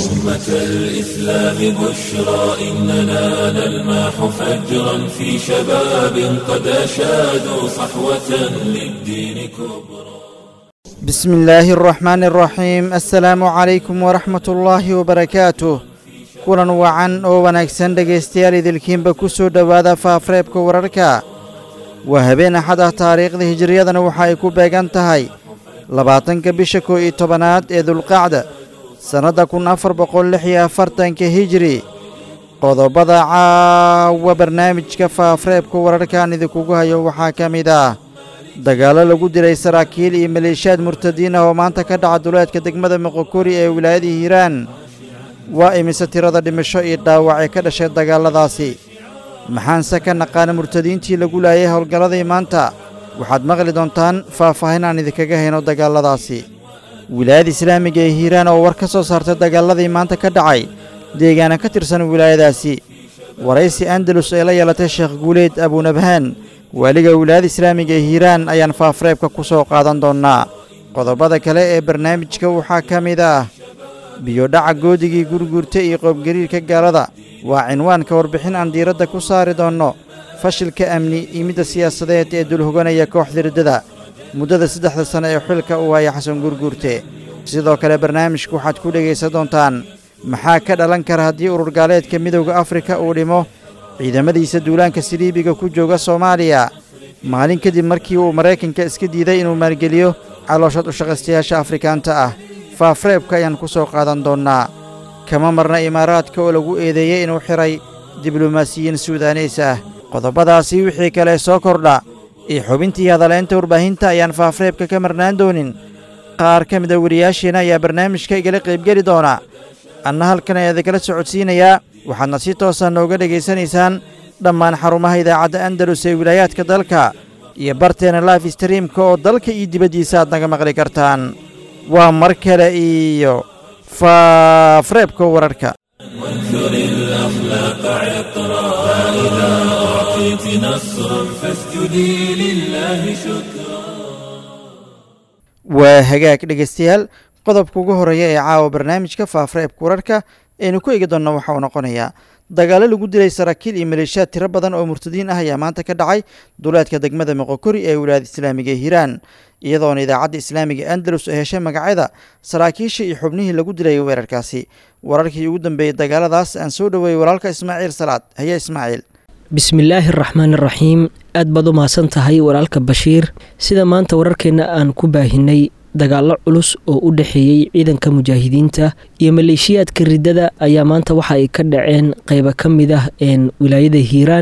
أمة الإسلام بشرى إننا نلمح فجرا في شباب قد أشادوا صحوة للدين كبرى بسم الله الرحمن الرحيم السلام عليكم ورحمة الله وبركاته kulan wacan oo wanaagsan dhegaystayaal idilkiinba ku soo dhowaada faafreebka wararka waa habeen axad ah taariikhda hijiriyadana waxa ay ku beegan tahay labaatanka bisha kow iyo tobanaad ee dulqacda sannadda kun afar boqol lix iyo afartanka hijiri qodobada caawa barnaamijka faafreebka wararkaan idinkugu hayo waxaa ka mid ah dagaallo lagu dilay saraakiil iyo maleeshiyaad murtadiin ah oo maanta ka dhaca duleedka degmada moqokori ee wilaayada hiiraan waa imise tirada dhimasho iyo dhaawac ee ka dhashay dagaalladaasi maxaanse ka naqaana murtadiintii lagu laayay howlgalladii maanta waxaad maqli doontaan faahfaahin aan idinkaga hayno dagaalladaasi wilaayada islaamiga ee hiiraan oo war ka soo saartay dagaalladii maanta ka dhacay deegaana ka tirsan wilaayadaasi waraysi andalus ee la yeelatay sheekh guuleed abuunabhaan waaliga wilaayada islaamiga ee hiiraan ayaan faafreebka ku soo qaadan doonnaa qodobada kale ee barnaamijka waxaa ka mid ah biyodhaca goodigii gurguurta iyo qoobgariirka gaalada waa cinwaanka warbixin aan diiradda ku saari doonno fashilka amni iyo midda siyaasadeed ee dulhoganaya kooxda riddada muddada saddexda sane ee xilka uu haya xasan gurguurte sidoo kale barnaamijku waxaad ku dhegaysan doontaan maxaa ka dhalan kara haddii ururgaaleedka midowda afrika uu dhimo ciidamadiisa duulaanka siliibiga ku jooga soomaaliya maalin kadib markii uu maraykanka iska diiday inuu maalgeliyo calooshad ushaqaystayaasha afrikaanta ah faafreebka ayaan ku soo qaadan doonnaa kama marna imaaraadka oo lagu eedeeyey inuu xidhay diblomaasiyiin suudaneys ah qodobadaasi wixii kale soo kordha iyo xubintii hadaleynta warbaahinta ayaan faafreebka ka marnaan doonin qaar ka mida wariyaasheenna ayaa barnaamijka igala qaybgeli doona anna halkan ayaa idinkala socodsiinayaa waxaadna si toosa nooga dhegaysanaysaan dhammaan xarumaha idaacadda andalus ee wilaayaadka dalka iyo barteena life streamka oo dalka iyo dibaddiisa aad naga maqli kartaan waa mar kale iyo faafreebka wararka وانثر الأخلاق عطرا فإذا أعطيت نصرا فاسجدي لله شكرا waa hagaag dhegaystayaal qodobka ugu horeeya ee caawa barnaamijka faafreebka wararka aynu ku eegi doonna waxa uu noqonayaa dagaallo lagu dilay saraakiil iyo maleeshiyaad tiro badan oo murtadiin ah ayaa maanta ka dhacay duleedka degmada moqokori ee wilaayada islaamiga ee hiiraan iyadoona idaacadda islaamiga andalus ay heshay magacyada saraakiisha iyo xubnihii lagu dilay weerarkaasi wararkii ugu dambeeyey dagaaladaas aan soo dhoweeyey walaalka ismaaciil salaad haya ismaaciil bismillaahi araxmaan iraxiim aad baad u mahadsan tahay walaalka bashiir sida maanta wararkeenna aan ku baahinay dagaallo culus oo u dhexeeyey ciidanka mujaahidiinta iyo maleeshiyaadka riddada ayaa maanta waxa ay ka dhaceen qeybo ka mid ah wilaayada hiiraan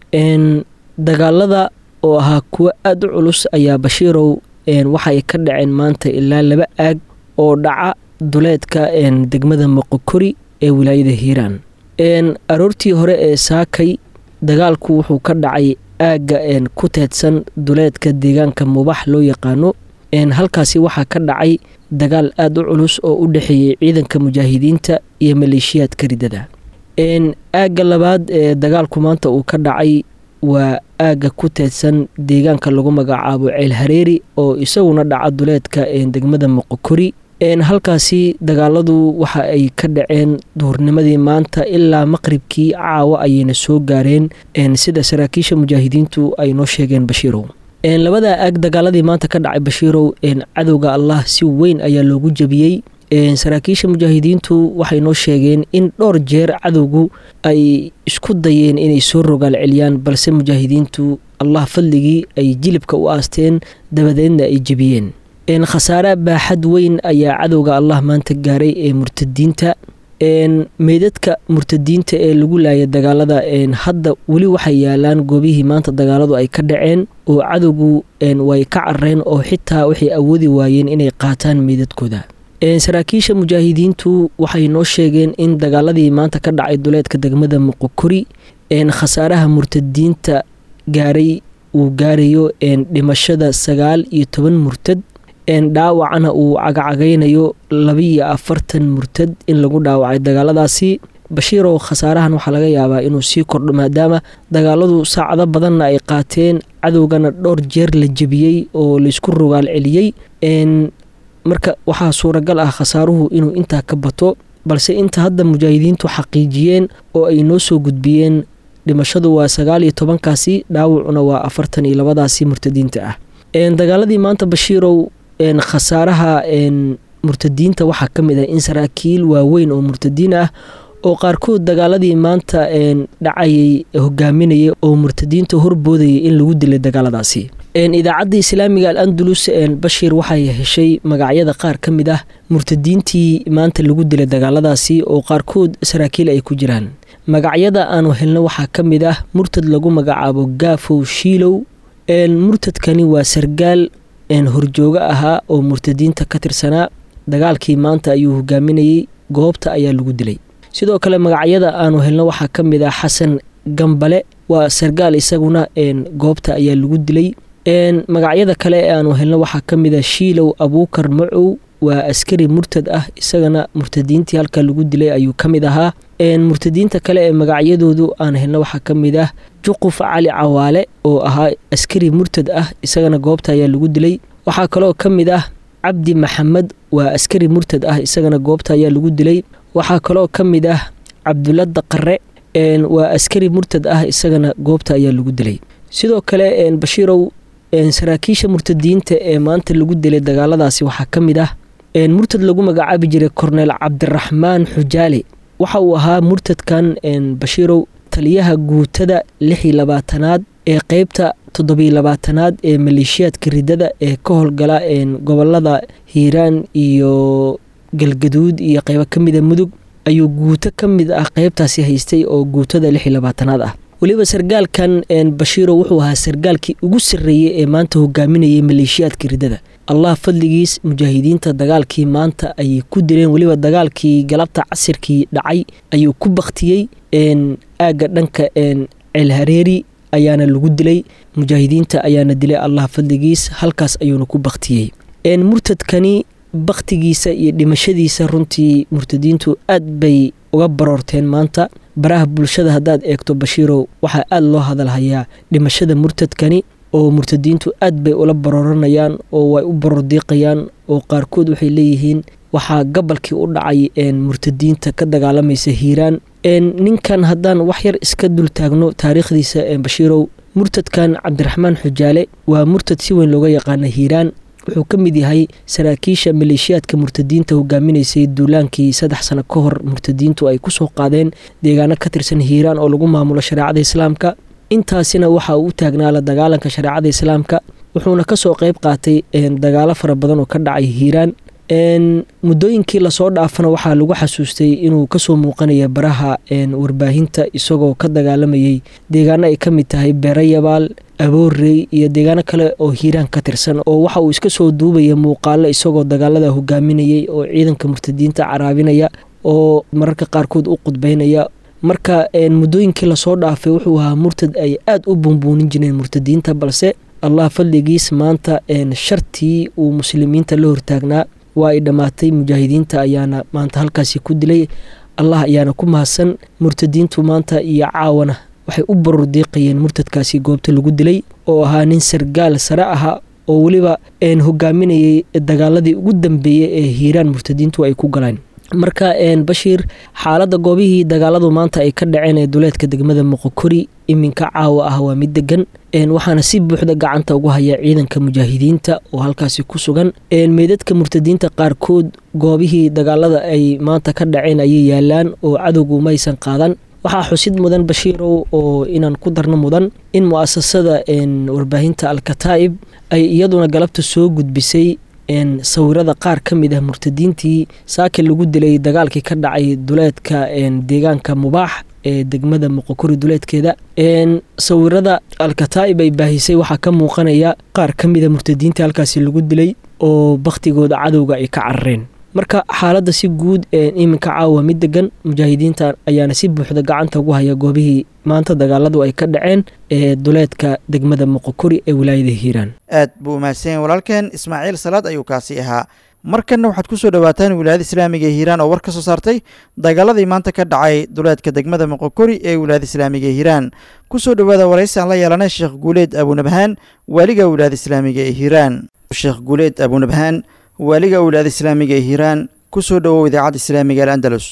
dagaalada oo ahaa kuwo aada u culus ayaa bashiirow waxa ay ka dhaceen maanta ilaa laba aag oo dhaca duleedka degmada moqokori ee wilaayada hiiraan aroortii hore ee saakay dagaalku wuxuu ka dhacay aagga ku teedsan duleedka deegaanka mubax loo yaqaano halkaasi waxaa ka dhacay dagaal aada u culus oo u dhexeeyey ciidanka mujaahidiinta iyo maleeshiyaadka riddada aagga labaad ee dagaalku maanta uu ka dhacay waa aagga ku teedsan deegaanka lagu magacaabo ceel hareeri oo isaguna dhaca duleedka degmada moqokori halkaasi dagaaladu waxa ay ka dhaceen duhurnimadii maanta ilaa maqribkii caawa ayayna soo gaareen sida saraakiisha mujaahidiintu ay noo sheegeen bashiirow labada aag dagaaladii maanta ka dhacay bashiirow cadowga allah si weyn ayaa loogu jebiyey saraakiisha mujaahidiintu waxay noo sheegeen in dhowr jeer cadowgu ay isku dayeen inay soo rogaal celiyaan balse mujaahidiintu allah fadligii ay jilibka u aasteen dabadeedna ay jebiyeen khasaare baaxad weyn ayaa cadowga allah maanta gaaray ee murtadiinta meydadka murtadiinta ee lagu laaya dagaalada hadda weli waxay yaalaan goobihii maanta dagaaladu ay ka dhaceen oo cadowgu way ka carareen oo xitaa waxay awoodi waayeen inay qaataan meydadkooda saraakiisha mujaahidiintu waxay noo sheegeen in dagaaladii maanta ka dhacay duleedka degmada muqokori khasaaraha murtadiinta gaaray uu gaarayo dhimashada sagaal iyo toban murtad dhaawacana uu cagacagaynayo labiiyo afartan murtad in lagu dhaawacay dagaaladaasi bashiirow khasaarahan waxaa laga yaabaa inuu sii kordho maadaama dagaaladu saacado badanna ay qaateen cadowgana dhowr jeer la jebiyey oo laysku rogaal celiyey marka waxaa suuragal ah khasaaruhu inuu intaa ka bato balse inta hadda mujaahidiintu xaqiijiyeen oo ay noo soo gudbiyeen dhimashadu waa sagaal iyo tobankaasi dhaawacuna waa afartan iyo labadaasi murtadiinta ah dagaaladii maanta bashiirow khasaaraha murtadiinta waxaa ka mid ah in saraakiil waaweyn oo murtadiin ah oo qaarkood dagaaladii maanta dhacayay hogaaminaya oo murtadiinta horboodayay in lagu dilay dagaaladaasi idaacadda islaamiga al andalus bashiir waxay heshay magacyada qaar ka mid ah murtadiintii maanta lagu dilay dagaaladaasi oo qaarkood saraakiil ay ku jiraan magacyada aanu helno waxaa ka mid ah murtad lagu magacaabo gaafow shiilow murtadkani waa sargaal horjoogo ahaa oo murtadiinta ka tirsanaa dagaalkii maanta ayuu hogaaminayey goobta ayaa lagu dilay sidoo kale magacyada aanu helno waxaa ka mid ah xasan gambale waa sargaal isaguna goobta ayaa lagu dilay magacyada kale ee aanu helno waxaa ka mid ah shiilow abuukar macow waa askari murtad ah isagana murtadiintii halka lagu dilay ayuu ka mid ahaa murtadiinta kale ee magacyadoodu aan helno waxaa ka mid ah juquf cali cawaale oo ahaa askari murtad ah isagana goobta ayaa lagu dilay waxaa kaloo ka mid ah cabdi maxamed waa askari murtad ah isagana goobta ayaa lagu dilay waxaa kaloo ka mid ah cabdulla daqare waa askari murtad ah isagana goobta ayaa lagu dilay sidoo kale bashiirow saraakiisha murtadiinta ee maanta lagu dilay dagaaladaasi waxaa ka mid ah murtad lagu magacaabi jiray korneel cabdiraxmaan xujaale waxa uu ahaa murtadkan bashiirow taliyaha guutada lix iyo labaatanaad ee qeybta toddobiyo labaatanaad ee maleeshiyaadka ridada ee ka howlgala gobolada hiiraan iyo galgaduud iyo qeybo ka mida mudug ayuu guuto ka mid ah qeybtaasi haystay oo guutada lix iyo labaatanaad ah weliba sargaalkan bashiiro wuxuu ahaa sargaalkii ugu sarreeyey ee maanta hogaaminayay maleeshiyaadka ridada allah fadligiis mujaahidiinta dagaalkii maanta ayay ku dileen weliba dagaalkii galabta casirkii dhacay ayuu ku baktiyey aagga dhanka ceelhareeri ayaana lagu dilay mujaahidiinta ayaana dilay allah fadligiis halkaas ayuuna ku baktiyey murtadkani baktigiisa iyo dhimashadiisa runtii murtadiintu aad bay uga baroorteen maanta baraha bulshada haddaad eegto bashiirow waxaa aada loo hadalhayaa dhimashada murtadkani oo murtadiintu aad bay ula barooranayaan oo way u baroordiiqayaan oo qaarkood waxay leeyihiin waxaa gabalkii u dhacay murtadiinta ka dagaalamaysa hiiraan ninkan haddaan wax yar iska dul taagno taariikhdiisa bashiirow murtadkan cabdiraxmaan xujaale waa murtad si weyn looga yaqaana hiiraan wuxuu ka mid yahay saraakiisha maleeshiyaadka murtadiinta hogaaminaysay duulaankii saddex sano ka hor murtadiintu ay kusoo qaadeen deegaano ka tirsan hiiraan oo lagu maamulo shareecada islaamka intaasina waxa uu u taagnaa la dagaalanka shareecada islaamka wuxuuna kasoo qeyb qaatay dagaalo fara badan oo ka dhacay hiiraan muddooyinkii lasoo dhaafana waxaa lagu xasuustay inuu kasoo muuqanaya baraha warbaahinta isagoo ka dagaalamayay deegaano ay ka mid tahay beerayabaal aboorey iyo deegaano kale oo hiiraan ka tirsan oo waxa uu iska soo duubaya muuqaalo isagoo dagaalada hogaaminayay oo ciidanka murtadiinta caraabinaya oo mararka qaarkood u qudbeynaya marka muddooyinkii lasoo dhaafay wuxuu ahaa murtad ay aada u buunbuunin jireen murtadiinta balse allah fadligiis maanta shartii uu muslimiinta la hortaagnaa waa ay dhammaatay mujaahidiinta ayaana maanta halkaasi ku dilay allah ayaana ku mahadsan murtadiintu maanta iyo caawana waxay u barordiiqayeen murtadkaasi goobta lagu dilay oo ahaa nin sargaal sare aha oo weliba hogaaminayay dagaaladii ugu dambeeyey ee hiiraan murtadiintu ay ku galeen marka bashiir xaaladda goobihii dagaaladu maanta ay ka dhaceen ee duleedka degmada moqokori iminka caawa ah waa mid degan waxaana si buuxda gacanta ugu haya ciidanka mujaahidiinta oo halkaasi ku sugan meydadka murtadiinta qaarkood goobihii dagaalada ay maanta ka dhaceen ayay yaalaan oo cadowgu maysan qaadan waxaa xusid mudan bashiirow oo inaan ku darno mudan in mu-asasada warbaahinta alkataa'ib ay iyaduna galabta soo gudbisay sawirada qaar ka mid ah murtadiintii saaka lagu dilay dagaalkii ka dhacay duleedka deegaanka mubaax ee degmada moqokori duleedkeeda sawirada alkataa'ib ay baahisay waxaa ka muuqanaya qaar ka mida murtadiintii halkaasi lagu dilay oo bakhtigooda cadowga ay ka carareen marka xaaladda si guud iminka caawa mid degan mujaahidiinta ayaana si buuxda gacanta ugu haya goobihii maanta dagaaladu ay ka dhaceen ee duleedka degmada moqokori ee wilaayada hiiraan aad buu mahadsan walaalkeen ismaaciil salaad ayuu kaasi ahaa markanna waxaad ku soo dhowaataan wilaayada islaamiga ee hiiraan oo war ka soo saartay dagaaladii maanta ka dhacay duleedka degmada moqokori ee wilaayada islaamiga ee hiiraan ku soo dhowaada waraysi aan la yeelanay sheekh guuleed abunabhaan waaliga wilaayada islaamiga ee hiiraan sheekh guuleed abunabhaan waaliga wilaayada islaamiga ee hiiraan ku soo dhowow idaacadda islaamiga al andalus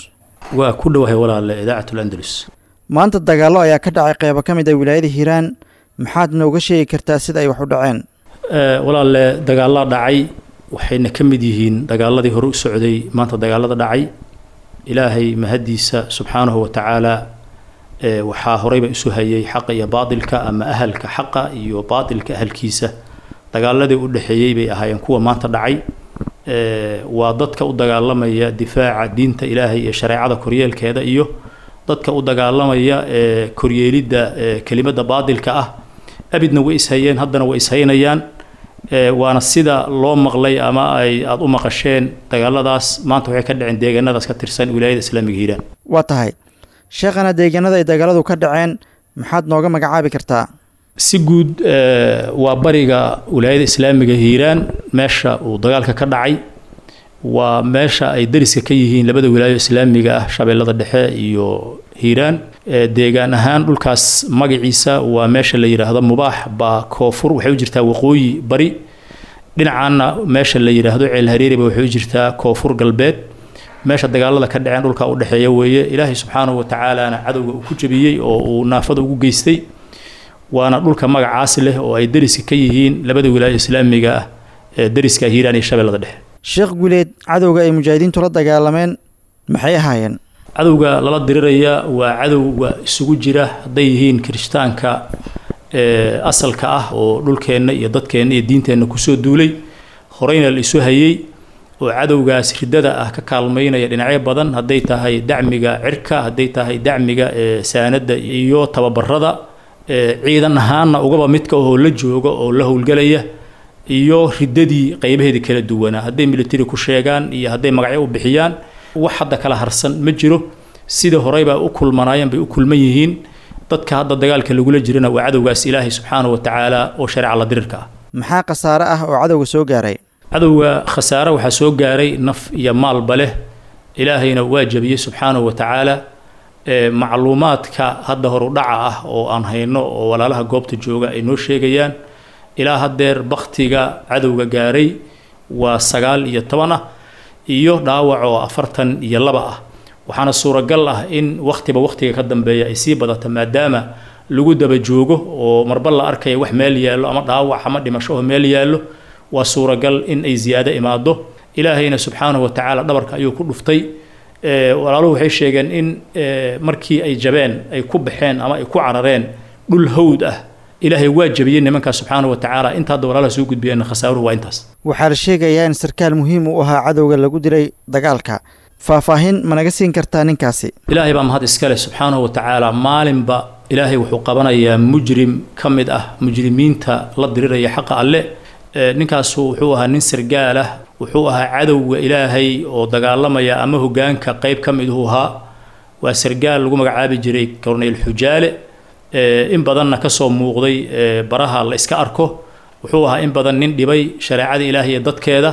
waa ku dhowahay walaale idaacat landalus maanta dagaallo ayaa ka dhacay qeybo ka mid a wilaayada hiiraan maxaad nooga sheegi kartaa sida ay wax u dhaceen walaale dagaallaa dhacay waxayna ka mid yihiin dagaaladii hore u socday maanta dagaalada dhacay ilaahay mahaddiisa subxaanahu wa tacaala waxaa horeyba isu hayay xaqa iyo baatilka ama ahalka xaqa iyo baatilka ahalkiisa dagaaladii u dhexeeyey bay ahaayeen kuwa maanta dhacay waa dadka u dagaalamaya difaaca diinta ilaahay ee shareecada koryeelkeeda iyo dadka u dagaalamaya koryeelidda kelimadda baatilka ah abidna way ishayeen haddana way ishaynayaan waana sida loo maqlay ama ay aada u maqasheen dagaaladaas maanta waxay ka dhaceen deegaanadaas ka tirsan wilaayada islaamiga hiiraan waa tahay sheekhana deegaanada ay dagaaladu ka dhaceen maxaad nooga magacaabi kartaa si guud waa bariga wilaayada islaamiga hiiraan meesha uu dagaalka ka dhacay waa meesha ay dariska ka yihiin labada wilaayo islaamiga ah shabeellada dhexe iyo hiiraan deegaan ahaan dhulkaas magaciisa waa meesha la yidhaahdo mubaax baa koonfur waxay u jirtaa waqooyi bari dhinacaana meesha la yidhaahdo ceel hareeriba waxay u jirtaa koonfur galbeed meesha dagaalada ka dhaceen dhulka u dhexeeya weeye ilaahay subxaanahu wa tacaalaana cadowga uu ku jabiyey oo uu naafada ugu geystay waana dhulka magacaas leh oo ay dariska ka yihiin labada wilaayo islaamiga ah ee dariska hiiraan iyo shabeellada dhexe sheekh guleed cadowga ay mujaahidiintu la dagaalameen maxay ahaayeen cadowga lala diriraya waa cadowga isugu jira hadday yihiin kirishtaanka asalka ah oo dhulkeenna iyo dadkeenna iyo diinteenna kusoo duulay horeyna la isu hayey oo cadowgaas riddada ah ka kaalmaynaya dhinacyo badan hadday tahay dacmiga cirka hadday tahay dacmiga saanadda iyo tababarada ciidan ahaanna ugaba midka oo la jooga oo la howlgelaya iyo riddadii qaybaheedii kala duwanaa hadday military ku sheegaan iyo hadday magacyo u bixiyaan wax hadda kala harsan ma jiro sida horeybaa u kulmanaayeen bay u kulman yihiin dadka hadda dagaalka lagula jirana waa cadowgaas ilaahay subxaanahu wa tacaala oo shareeca la dirirka ah maxaa khasaare ah oo cadowga soo gaaray cadowga khasaare waxaa soo gaaray naf iyo maalba leh ilaahayna waa jabiyey subxaanahu wa tacaala macluumaadka hadda horu dhaca ah oo aan hayno oo walaalaha goobta jooga ay noo sheegayaan ilaa haddeer baktiga cadowga gaaray waa sagaal iyo toban ah iyo dhaawac oo afartan iyo laba ah waxaana suuragal ah in wakhtiba wakhtiga ka dambeeya ay sii badato maadaama lagu daba joogo oo marba la arkaya wax meel yaallo ama dhaawac ama dhimasho oo meel yaallo waa suuragal in ay ziyaado imaado ilaahayna subxaanahu wa tacaala dhabarka ayuu ku dhuftay walaaluhu waxay sheegeen in markii ay jabeen ay ku baxeen ama ay ku carareen dhul hawd ah ilaahay waa jabiyey nimankaa subxaanahu wa tacaala inta hadda walaalaha soo gudbiyeen khasaaruhu waa intaas waxaa la sheegayaa in sarkaal muhiim u ahaa cadowga lagu dilay dagaalka faahfaahin ma naga siin kartaa ninkaasi ilaahay baa mahad iskale subxaanahu wa tacaala maalinba ilaahay wuxuu qabanayaa mujrim ka mid ah mujrimiinta la diriraya xaqa alle ninkaasu wuxuu ahaa nin sargaal ah wuxuu ahaa cadowga ilaahay oo dagaalamaya ama hogaanka qeyb ka miduhu ahaa waa sargaal lagu magacaabi jiray corneyl xujaale in badanna kasoo muuqday baraha la iska arko wuxuu ahaa in badan nin dhibay shareecada ilaahay iyo dadkeeda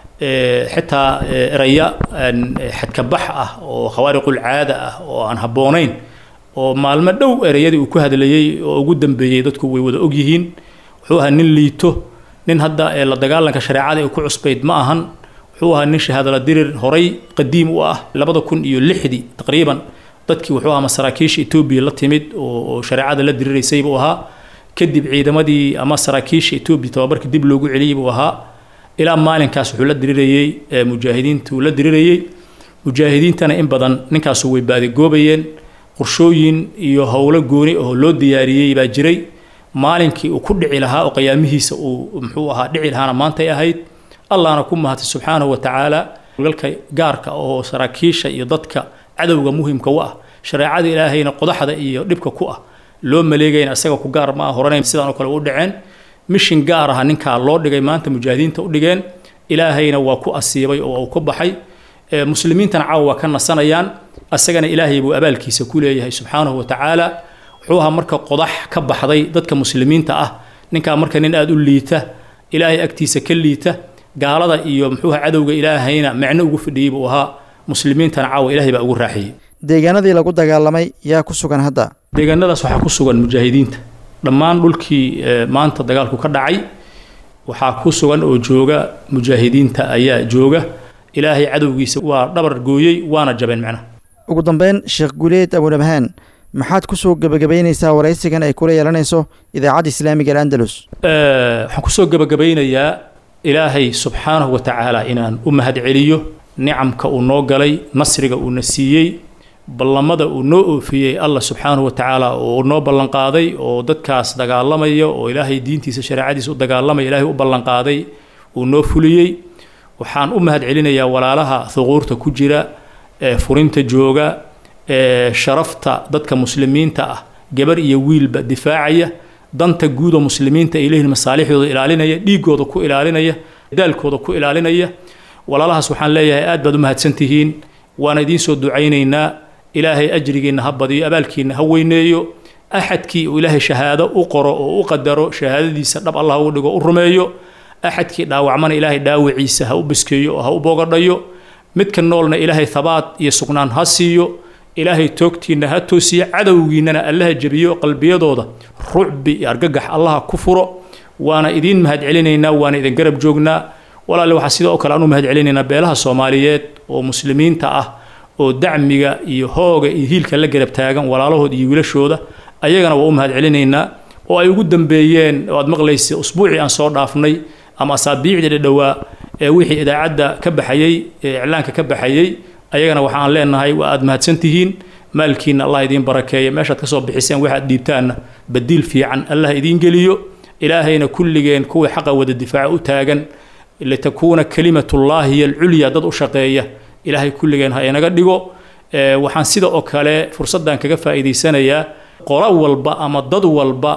xitaa eraya xadkabax ah oo khawaariqul caada ah oo aan habboonayn oo maalmo dhow ereyadii uu ku hadlayey oo ugu dambeeyey dadku way wada ogyihiin wuxuu ahaa nin liito nin hadda la dagaalanka shareecada ee ku cusbayd ma ahan wuxuu ahaa nin shahaadala dirir horay qadiim u ah labada kun iyo lixdii taqriiban dadkii wuxuu ahaa masaraakiisha etoobiya la timid oo shareecada la diriraysay buu ahaa kadib ciidamadii ama saraakiisha etoobiya tababarka dib loogu celiyey buu ahaa ilaa maalinkaas wuxuu la dirirayey mujaahidiintuu la dirirayey mujaahidiintana in badan ninkaasu way baadigoobayeen qorshooyin iyo howlo gooni oo loo diyaariyey baa jiray maalinkii uu ku dhici lahaa oo qiyaamihiisa uu muxuu ahaa dhici lahaana maantay ahayd allahna ku mahatay subxaanahu wa tacaala galka gaarka oo saraakiisha iyo dadka cadowga muhimka u ah shareecada ilaahayna qodaxda iyo dhibka ku ah loo maleegayna isaga ku gaar ma ah horanay sidaan oo kale u dhaceen mishin gaar aha ninkaa loo dhigay maanta mujaahidiinta u dhigeen ilaahayna waa ku asiibay oo uu ku baxay muslimiintana caawa waa ka nasanayaan asagana ilaahay buu abaalkiisa ku leeyahay subxaanahu wa tacaala wuxuu ahaa marka qodax ka baxday dadka muslimiinta ah ninkaa marka nin aada u liita ilaahay agtiisa ka liita gaalada iyo muxuuha cadowga ilaahayna micno ugu fadhiyey buu ahaa muslimiintana caawa ilaahay baa ugu raaxiyey deegaanadii lagu dagaalamay yaa ku sugan hadda deegaanadaas waxaa ku sugan mujaahidiinta dhammaan dhulkii maanta dagaalku ka dhacay waxaa ku sugan oo jooga mujaahidiinta ayaa jooga ilaahay cadowgiisa waa dhabar gooyey waana jabeen macnaha ugu dambeyn sheekh guuleed abunabhaan maxaad ku soo gebagabaynaysaa waraysigan ay kula yeelanayso idaacadda islaamiga al'andalus waxaan kusoo gebagabaynayaa ilaahay subxaanahu wa tacaala inaan u mahad celiyo nicamka uu noo galay nasriga uuna siiyey ballamada uu noo oofiyey allah subxaanahu wa tacaala oo noo ballanqaaday oo dadkaas dagaalamaya oo ilaahay diintiisa shareecadiisa u dagaalamaya ilaahay u ballanqaaday uu noo fuliyey waxaan u mahad celinayaa walaalaha huquurta ku jira ee furinta jooga ee sharafta dadka muslimiinta ah gabar iyo wiilba difaacaya danta guuda muslimiinta ay leeyihiin masaalixdooda ilaalinaya dhiigooda ku ilaalinaya daalkooda ku ilaalinaya walaalahaas waxaan leeyahay aad baad u mahadsantihiin waana idiin soo ducaynaynaa ilaahay ajrigiinna ha badiyo abaalkiinna ha weyneeyo axadkii uu ilaahay shahaado u qoro oo u qadaro shahaadadiisa dhab allah ugu dhigo u rumeeyo axadkii dhaawacmana ilaahay dhaawiciisa ha u biskeeyo oo ha u boogadhayo midka noolna ilaahay habaad iyo sugnaan ha siiyo ilaahay toogtiinna ha toosiyo cadowgiinnana allaha jebiyo qalbiyadooda rucbi iyo argagax allaha ku furo waana idiin mahad celinaynaa waana idin garab joognaa walaale waxaa sidoo kale aan u mahad celinaynaa beelaha soomaaliyeed oo muslimiinta ah oo dacmiga iyo hooga iyo hiilka la garab taagan walaalahood iyo wiilashooda ayagana waa u mahad celinaynaa oo ay ugu dambeeyeen oo aad maqlaysa usbuucii aan soo dhaafnay ama asaabiicdii dhadhowaa ee wixii idaacadda ka baxayey ee iclaanka ka baxayey ayagana waxaan leenahay waa aad mahadsantihiin maalkiina allah idiin barakeeya meeshaad kasoo bixiseen waxaad dhiibtaanna badiil fiican allah idiin geliyo ilaahayna kulligeen kuwii xaqa wada difaaca u taagan litakuuna kalimatullaahi hiya alculya dad u shaqeeya ilaahay kulligeen ha inaga dhigo waxaan sida oo kale fursaddan kaga faa'iidaysanayaa qolo walba ama dad walba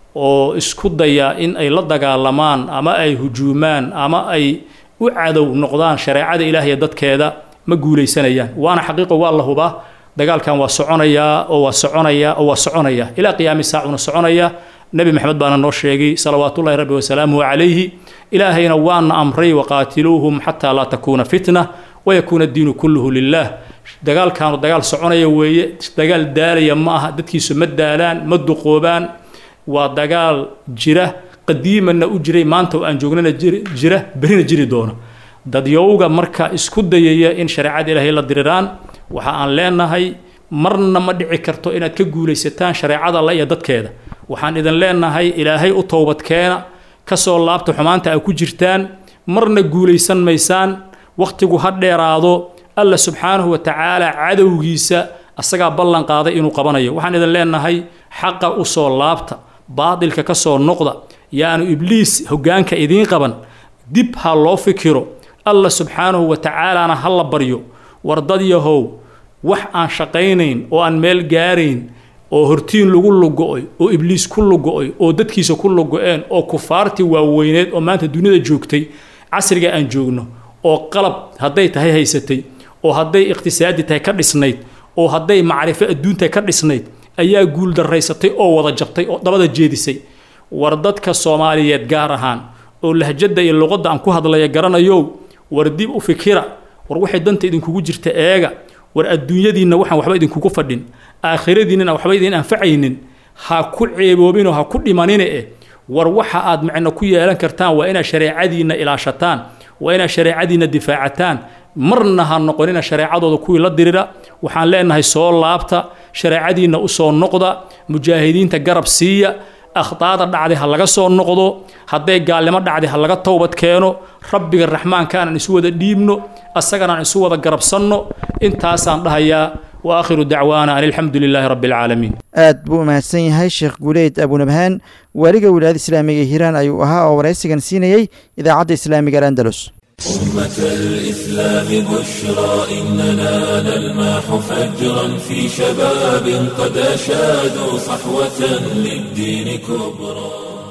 oo isku daya in ay la dagaalamaan ama ay hujuumaan ama ay u cadow noqdaan shareecada ilaahiy dadkeeda ma guulaysanayaan waana xaqiiqo waa la hubaa dagaalkan waa soconayaa oo waa soconayaa oo waa soconayaa ilaa qiyaami saacuna soconaya nebi maxamed baana noo sheegay salawaatullahi rabbi wasalaamuhu calayhi ilaahayna waana amray waqaatiluuhum xataa laa takuuna fitna wayakuuna addiinu kulluhu lilah dagaalkaanu dagaal soconaya weeye dagaal daalaya ma aha dadkiisu ma daalaan ma duqoobaan waa dagaal jira qadiimanna u jiray maanta oo aan joognana jira berina jiri doona dadyowga marka isku dayaya in shareecada ilaahay la diriraan waxa aan leenahay marna ma dhici karto inaad ka guulaysataan shareecada alla iyo dadkeeda waxaan idin leenahay ilaahay u towbadkeena kasoo laabta xumaanta ay ku jirtaan marna guulaysan maysaan wakhtigu ha dheeraado alla subxaanahu wa tacaala cadowgiisa asagaa ballan qaaday inuu qabanayo waxaan idin leenahay xaqa u soo laabta baadilka ka soo noqda yaanu ibliis hoggaanka idiin qaban dib ha loo fikiro alla subxaanahu wa tacaalaana ha la baryo war dad yahow wax aan shaqaynayn oo aan meel gaarayn oo hortiin lagu lugo-oy oo ibliis ku lugo-oy oo dadkiisa ku lugo-een oo kufaartii waaweyneed oo maanta duniyada joogtay casriga aan joogno oo qalab hadday tahay haysatay oo hadday iqhtisaadi tahay ka dhisnayd oo hadday macrifo adduuntahay ka dhisnayd ayaa guul daraysatay oo wada jabtay oo dabada jeedisay war dadka soomaaliyeed gaar ahaan oo lahjadda iyo luqadda aan ku hadlaya garanayow war dib u fikira war waxay danta idinkugu jirta eega war adduunyadiinna waxaan waxba idinkugu fadhin aakhiradiinnana waxba idin anfacaynin ha ku ceeboobinoo ha ku dhimanine eh war waxa aad macno ku yeelan kartaan waa inaad shareecadiinna ilaashataan waa inaad shareecadiinna difaacataan marna ha noqonina shareecadooda kuwii la dirira waxaan leenahay soo laabta shareecadiinna u soo noqda mujaahidiinta garab siiya akhdaada dhacday ha laga soo noqdo hadday gaalnimo dhacday ha laga towbad keeno rabbiga raxmaanka aanan isu wada dhiibno asagana aan isu wada garabsanno intaasaan dhahayaa wa aakhiru dacwaana an alxamdu lilaahi rabbi alcaalamiin aad buu umahadsan yahay sheekh guuleyd abunabhaan waaliga wilaayada islaamiga hiiraan ayuu ahaa oo waraysigan siinayey idaacadda islaamiga al'andalus أمة الإسلام بشرى إننا نلمح فجرا في شباب قد أشادوا صحوة للدين كبرى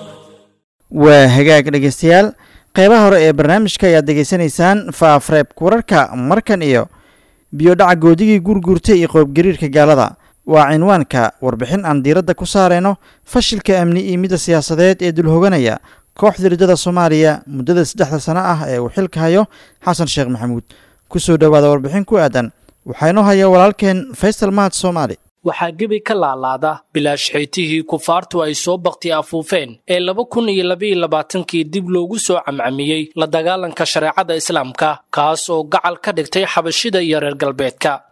waa hagaag dhegeystayaal qeybaha hore ee barnaamijka ayaad degeysanaysaan faafreebka wararka markan iyo biyodhaca goodigii gurguurtay iyo qoobgariirka gaalada waa cinwaanka warbixin aan diiradda ku saarayno fashilka amni iyo midda siyaasadeed ee dulhoganaya kooxda riddada soomaaliya muddada saddexda sano ah ee uu xilka hayo xasan sheekh maxamuud ku soo dhowaada warbixin ku aadan waxaa inoo haya walaalkeen faysal mahad soomaali waxaa gebi ka laalaada bilaashxiytihii kufaartu ay soo bakti afuufeen ee laba kun iyo labaiyo labaatankii dib loogu soo camcamiyey la dagaalanka shareecada islaamka kaas oo gacal ka dhigtay xabashida iyo reer galbeedka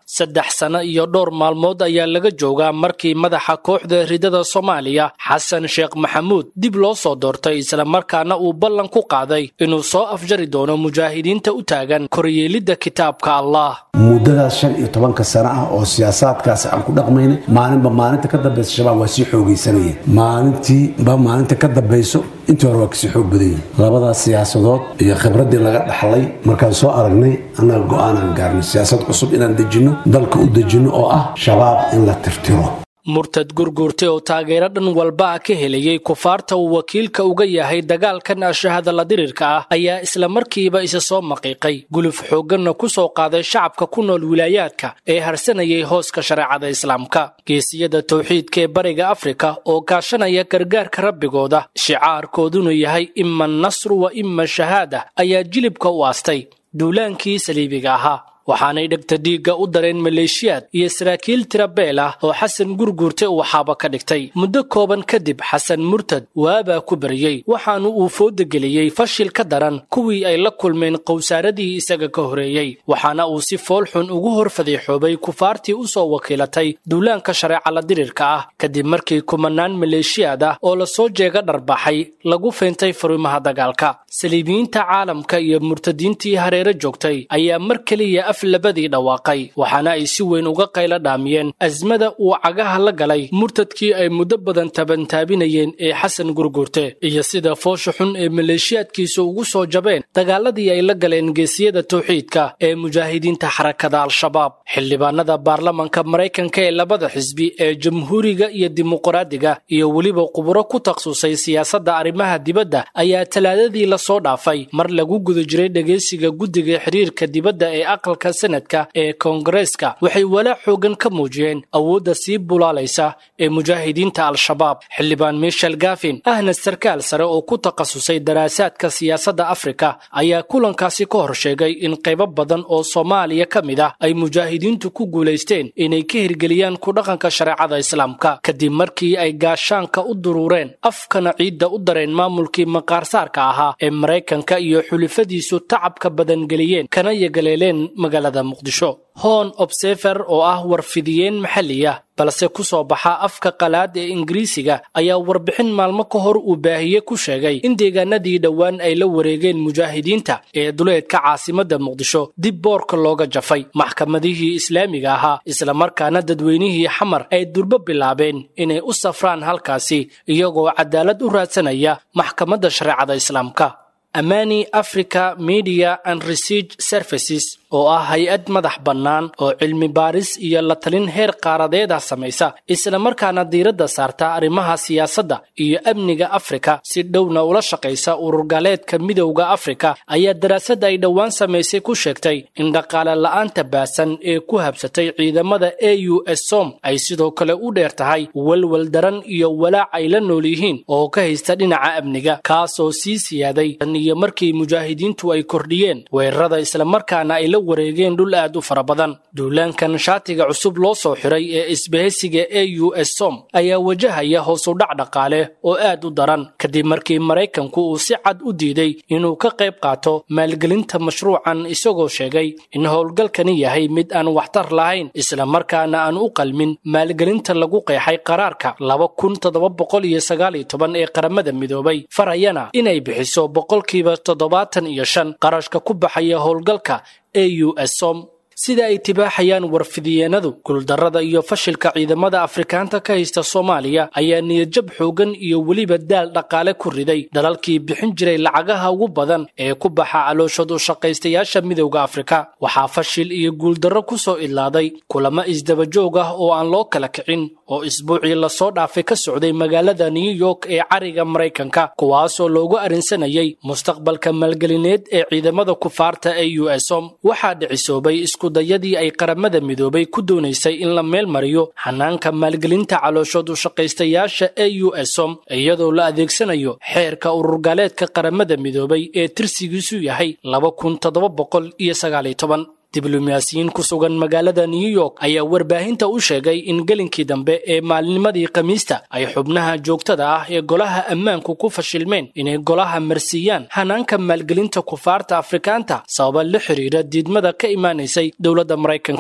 saddex sano iyo dhowr maalmood ayaa laga joogaa markii madaxa kooxda ridada soomaaliya xasan sheekh maxamuud dib loo soo doortay islamarkaana uu ballan ku qaaday inuu soo afjari doono mujaahidiinta u taagan koryeelidda kitaabka allah muddadaas shan iyo tobanka sano ah oo siyaasaadkaasi aan ku dhaqmaynay maalinba maalinta ka dambaysa shabaab waa sii xoogaysanayeen maalintiiba maalinta ka dambayso intii hore waa kasii xoog badan yihin labadaas siyaasadood iyo khibraddii laga dhaxlay markaan soo aragnay annaga go-aanaan gaarnay siyaasad cusub inaan dejinno dalka u dejinno oo ah shabaab in la tirtiro murtad gurguurtay oo taageero dhan walba ah ka helayay kufaarta uu wakiilka uga yahay dagaalkan ashahada la dirirka ah ayaa islamarkiiba isa soo maqiiqay guluf xoogganna ku soo qaaday shacabka ku nool wilaayaadka ee harsanayay hooska shareecada islaamka geesiyada towxiidka ee bariga afrika oo kaashanaya gargaarka rabbigooda shicaarkooduna yahay ima nasru wa ima shahaada ayaa jilibka u aastay duulaankii saliibiga ahaa waxaanay dhegta dhiigga u dareen maleeshiyaad iyo saraakiil tira beel ah oo xasan gurguurte uu xaaba ka dhigtay muddo kooban kadib xasan murtad waabaa ku bariyey waxaanu uu fooda geliyey fashil ka daran kuwii ay la kulmeen qowsaaradii isaga ka horeeyey waxaana uu si foolxun ugu hor fadeexoobay kufaartii u soo wakiilatay duulaanka shareeca la dirirka ah kadib markii kumanaan maleeshiyaad ah oo lasoo jeega dharbaxay lagu feentay furimaha dagaalka saliibiyiinta caalamka iyo murtadiintii hareero joogtay ayaa mar keliya af labadii dhawaaqay waxaana ay si weyn uga qaylo dhaamiyeen asmada uu cagaha la galay murtadkii ay muddo badan tabantaabinayeen ee xasan gurguurte iyo sida foosha xun ee maleeshiyaadkiisa ugu soo jabeen dagaaladii ay la galeen geesiyada towxiidka ee mujaahidiinta xarakada al-shabaab xildhibaanada baarlamanka maraykanka ee labada xisbi ee jamhuuriga iyo dimuqraadiga iyo weliba quburo ku takhasusay siyaasadda arrimaha dibadda ayaa talaadadii lasoo dhaafay mar lagu guda jiray dhegeysiga guddiga xiriirka dibadda ee aqalka sanadka ee koongareeska waxay walaac xoogan ka muujiyeen awoodda sii bulaalaysa ee mujaahidiinta al-shabaab xildhibaan michel gafin ahna sarkaal sare oo ku takhasusay daraasaadka siyaasadda afrika ayaa kulankaasi ka hor sheegay in qaybo badan oo soomaaliya ka mid ah ay mujaahidiintu ku guulaysteen inay ka hirgeliyaan ku dhaqanka shareecada islaamka kadib markii ay gaashaanka u duruureen afkana ciidda u dareen maamulkii maqaarsaarka ahaa ee maraykanka iyo xulifadiisu tacabka badangeliyeen kana yagaleeleen magaalada muqdisho hon obsefer oo ah warfidiyeen maxalli ah balse ku soo baxa afka qalaad ee ingiriisiga ayaa warbixin maalmo ka hor uu baahiye ku sheegay in deegaanadii dhowaan ay la wareegeen mujaahidiinta ee duleedka caasimadda muqdisho dib boorka looga jafay maxkamadihii islaamiga ahaa islamarkaana dadweynihii xamar ay durbo bilaabeen inay u safraan halkaasi iyagoo cadaalad u raadsanaya maxkamadda shareecada islaamka amani africa media and research services oo ah hay-ad madax bannaan oo cilmi baaris iyo la talin heer qaaradeeda samaysa islamarkaana diiradda saarta arrimaha siyaasadda iyo amniga afrika si dhowna ula shaqaysa ururgaaleedka midowda afrika ayaa daraasadda ay dhowaan samaysay ku sheegtay in dhaqaale la'aanta baasan ee ku habsatay ciidamada a u s som ay sidoo kale u dheer tahay walwal daran iyo walaac ay la nool yihiin oo ka haysta dhinaca amniga kaasoo sii siyaaday iyo markii mujaahidiintu ay kordhiyeen weerarada islamarkaana ay la wareegeen dhul aad u fara badan duulaankan shaatiga cusub loo soo xiray ee isbahaysiga a u s som ayaa wajahaya hoosudhac dhaqaale oo aad u daran kadib markii maraykanku uu si cad u diiday inuu ka qayb qaato maalgelinta mashruucan isagoo sheegay in howlgalkani yahay mid aan waxtar lahayn islamarkaana aan u qalmin maalgelinta lagu qeexay qaraarka laba kun toddoba boqol iyo sagaal iyo toban ee qaramada midoobay farayana inay bixiso boqolkiiba toddobaatan iyo shan qarashka ku baxaya howlgalka a u s som sida ay tibaaxayaan warfidiyeenadu guuldarrada iyo fashilka ciidamada afrikaanta ka haysta soomaaliya ayaa niyadjab xoogan iyo weliba daal dhaqaale ku riday dalalkii bixin jiray lacagaha ugu badan ee ku baxa calooshad u shaqaystayaasha midowda afrika waxaa fashil iyo guuldarro ku soo idlaaday kulamo isdabajoog ah oo aan loo kala kicin oo isbuucii lasoo dhaafay ka socday magaalada new york ee cariga maraykanka kuwaasoo loogu arrinsanayay mustaqbalka maalgelineed ee ciidamada kufaarta ee u s om waxaa dhicisoobay dayadii ay qaramada midoobay ku doonaysay in la meel mariyo xanaanka maalgelinta calooshood u shaqaystayaasha a u s som iyadoo la adeegsanayo xeerka ururgaaleedka qaramada midoobay ee tirsigiisu yahay laba kun toddoba boqol iyo sagaaliyo toban diblomaasiyiin ku sugan magaalada new york ayaa warbaahinta u sheegay in gelinkii dambe ee maalinimadii khamiista ay xubnaha joogtada ah ee golaha ammaanku ku fashilmeen inay golaha marsiiyaan hanaanka maalgelinta kufaarta afrikaanta sababa la xiriira diidmada ka imaanaysay dowladda maraykanka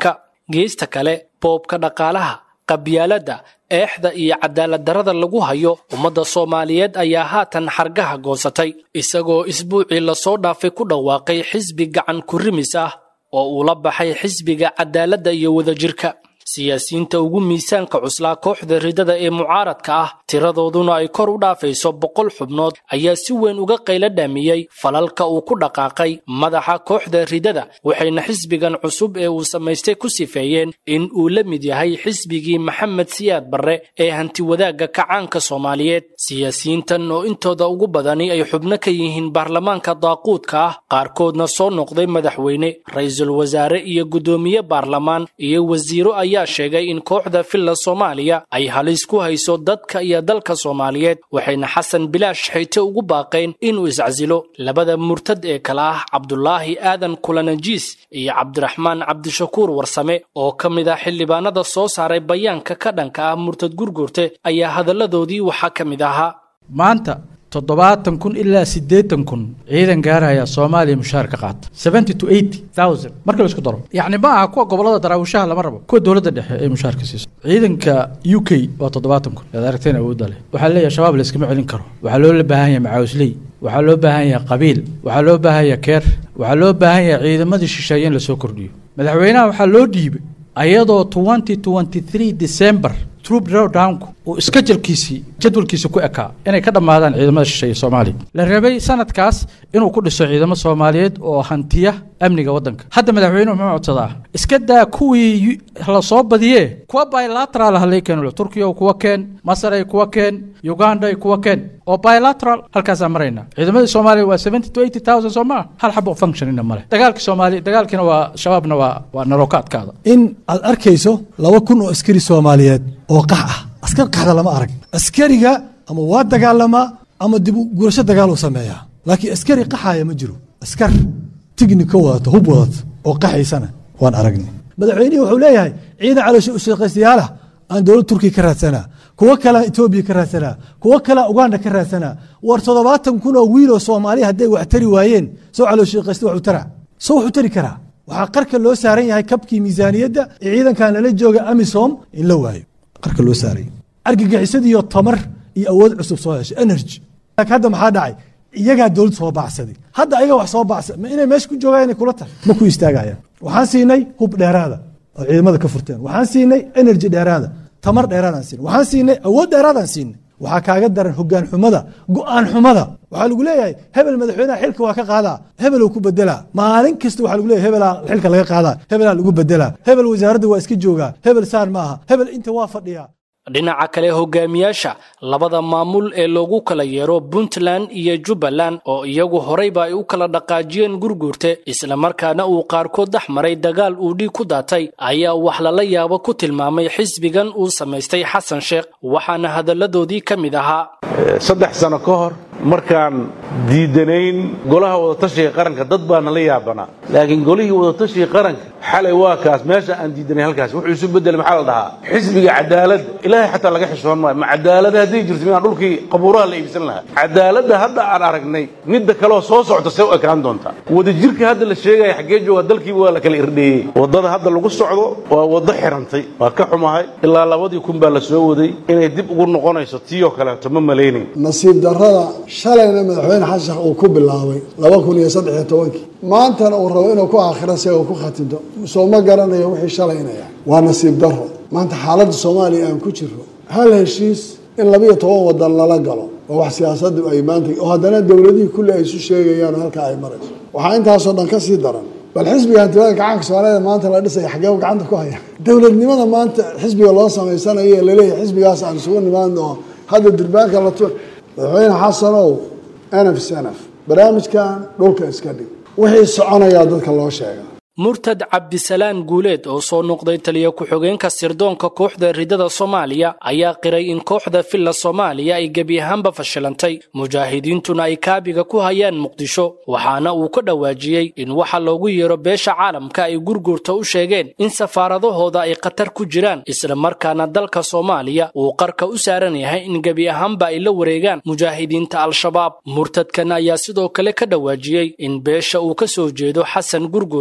geesta kale boobka dhaqaalaha qabyaaladda eexda iyo cadaaladdarrada lagu hayo ummadda soomaaliyeed ayaa haatan xargaha goosatay isagoo isbuucii lasoo dhaafay ku dhawaaqay xisbi gacan kurimis ah oo uu la baxay xisbiga cadaaladda iyo wadajirka siyaasiyiinta ugu miisaanka cuslaa kooxda ridada ee mucaaradka ah tiradooduna ay kor u dhaafayso boqol xubnood ayaa si weyn uga qaylo dhaamiyey falalka uu ku dhaqaaqay madaxa kooxda ridada waxayna xisbigan cusub ee uu samaystay ku sifeeyeen in uu la mid yahay xisbigii maxamed siyaad barre ee hantiwadaagga kacaanka soomaaliyeed siyaasiyiintan oo intooda ugu badani ay xubno ka yihiin baarlamaanka daaquudka ah qaarkoodna soo noqday madaxweyne ra-iisul wasaare iyo guddoomiye baarlamaan iyo wasiiro ayaa sheegay in kooxda filla soomaaliya ay halis ku hayso dadka iyo dalka soomaaliyeed waxayna xasan bilaash xayte ugu baaqeen inuu iscasilo labada murtad ee kale ah cabdulaahi aadan kulanajiis iyo cabdiraxmaan cabdishakuur warsame oo ka mid ah xildhibaanada soo saaray bayaanka ka dhanka ah murtad gurgurte ayaa hadalladoodii waxaa ka mid ahaa maanta toddobaatan kun ilaa siddeetan kun ciidan gaaraya soomaaliya mushaar ka qaata seventy to eighty thousand marka la isku daro yacni ma aha kuwa gobollada daraawishaha lama rabo kuwa dowladda dhexe ee mushaarka siiso ciidanka u k waa toddobaatan kun aad aragteen awoodda leh waxaa leeyahay shabaab la iskama celin karo waxaa loo baahan yahay macaawisley waxaa loo baahan yahay qabiil waxaa loo baahan yahay keer waxaa loo baahan yahay ciidamadii shisheeye in lasoo kordhiyo madaxweynaha waxaa loo dhiibay ayadoo twenty twenty three december troop drawdownku uu iskajalkiisii jadwalkiisa ku ekaa inay ka dhammaadaan ciidamada shisheeye soomaaliya la rabay sanadkaas inuu ku dhiso ciidamo soomaaliyeed oo hantiya amniga waddanka hadda madaxweynuhu muxuu codsadaa iska daa kuwii la soo badiyee kuwa bilateral halay keeno turkiya kuwa keen masar ay kuwa keen uganda ay kuwa keen oo bilateral halkaasaan maraynaa ciidamadii soomaaliya waa seventy to eighty thousand soo maa hal xabo functionina male dagaalka soomaaliya dagaalkiina waa shabaabna waa waa narooka adkaada in aad arkayso laba kun oo askari soomaaliyeed oo qax ah askar qaxda lama arag askariga ama waa dagaalamaa ama dib gurasho dagaal uu sameeyaa laakiin askari qaxaaya ma jiro askar tignika wadata hub wadata oo qaxaysana waan aragnay madaxweynihii wuxuu leeyahay ciidan caloosha ushaqaystayaalah aan dowlad turkiya ka raadsanaa kuwo kalea etoobiya ka raadsanaa kuwo kalea uganda ka raadsanaa war toddobaatan kun oo wiiloo soomaaliya hadday wax tari waayeen soo calooshaqaysta waxuu tara soo wuxuu tari karaa waxaa qarka loo saaran yahay kabkii miisaaniyadda ee ciidankan lala jooga amisom in la waayo qarka loo saaray argagixisadiiyo tamar iyo awood cusub soo heshay energy hadda maxaa dhacay iyagaa dowlad soo baacsaday hadda ayaga wax soo baacsa ma inay meesha ku joogaan inay kula tahay ma ku istaagayaan waxaan siinay hub dheeraada oo ciidamada ka furteen waxaan siinay energy dheeraada tamar dheeraadaan siinay waxaan siinay awood dheeraadaan siinay waxaa kaaga daran hogaan xumada go-aan xumada waxaa lagu leeyahay hebel madaxweynaha xilka waa ka qaadaa hebeluu ku bedelaa maalin kasta waxaa lagu leeyahay hebelaa xilka laga qaadaa hebelaa lagu bedelaa hebel wasaaradda waa iska joogaa hebel saan ma aha hebel inta waa fadhiyaa dhinaca kale hogaamiyaasha labada maamul ee loogu kala yeero puntland iyo jubbaland oo iyagu horeyba ay u kala dhaqaajiyeen gurguurte islamarkaana uu qaarkood dhex maray dagaal uu dhiig ku daatay ayaa wax lala yaabo ku tilmaamay xisbigan uu samaystay xasan sheekh waxaana hadalladoodii ka mid ahaa saddex sano ka hor markaan diidanayn golaha wadatashiga qaranka dad baa nala yaabanaa laakiin golihii wadatashiga qaranka xalay waa kaas meesha aan diidanay halkaas wuxuu isu bedelay maxaa la dhahaa xisbiga cadaaladda ilaahay xataa laga xishoon maayo ma cadaalada hadday jirto midaan dhulkii qabuuraha la iibsan lahaa cadaaladda hadda aan aragnay midda kaleoo soo socota see u ekaan doontaa wadajirka hadda la sheegaya xaggee jooga dalkiiba waa la kala irdheeyey waddada hadda lagu socdo waa waddo xirantay waa ka xumahay ilaa labadii kun baa la soo waday inay dib ugu noqonayso tiiyoo kaleeto ma malaynayn nasiib darrada shalayna madaxweyne xasan sheekh uu ku bilaabay laba kun iyo saddex iyo tobankii maantana uu rabo inuu ku aakhiro si uu ku khatimto soo ma garanayo wixii shalaynaya waa nasiib darro maanta xaaladda soomaaliya aan ku jirro hal heshiis in labiyo toban wadan lala galo waa wax siyaasaddu ay maanta oo haddana dowladihii kulli ay isu sheegayaan halka ay marayso waxaa intaasoo dhan ka sii daran bal xisbiga hantiwada gacanka soomaalida maanta la dhisaya xaggee gacanta ku haya dowladnimada maanta xisbiga loo samaysanayo ee laleeyahay xisbigaas aan isugu nimaadno oo hadda durbaanka la tu madaxweyne xasanow nf snf barnaamijkan dhulka iska dhig wixii soconayaa dadka loo sheega murtad cabdisalaan guuleed oo soo noqday taliya ku-xigeenka sirdoonka kooxda ridada soomaaliya ayaa qiray in kooxda filla soomaaliya ay gebi ahaanba fashilantay mujaahidiintuna ay kaabiga ku hayaan muqdisho waxaana uu ka dhawaajiyey in waxa loogu yeero beesha caalamka ay gurgurta u sheegeen in safaaradahooda ay khatar ku jiraan islamarkaana dalka soomaaliya uu qarka u saaran yahay in gebi ahaanba ay la wareegaan mujaahidiinta al-shabaab murtadkan ayaa sidoo kale ka dhawaajiyey in beesha uu ka soo jeedo xasan gurgurta ay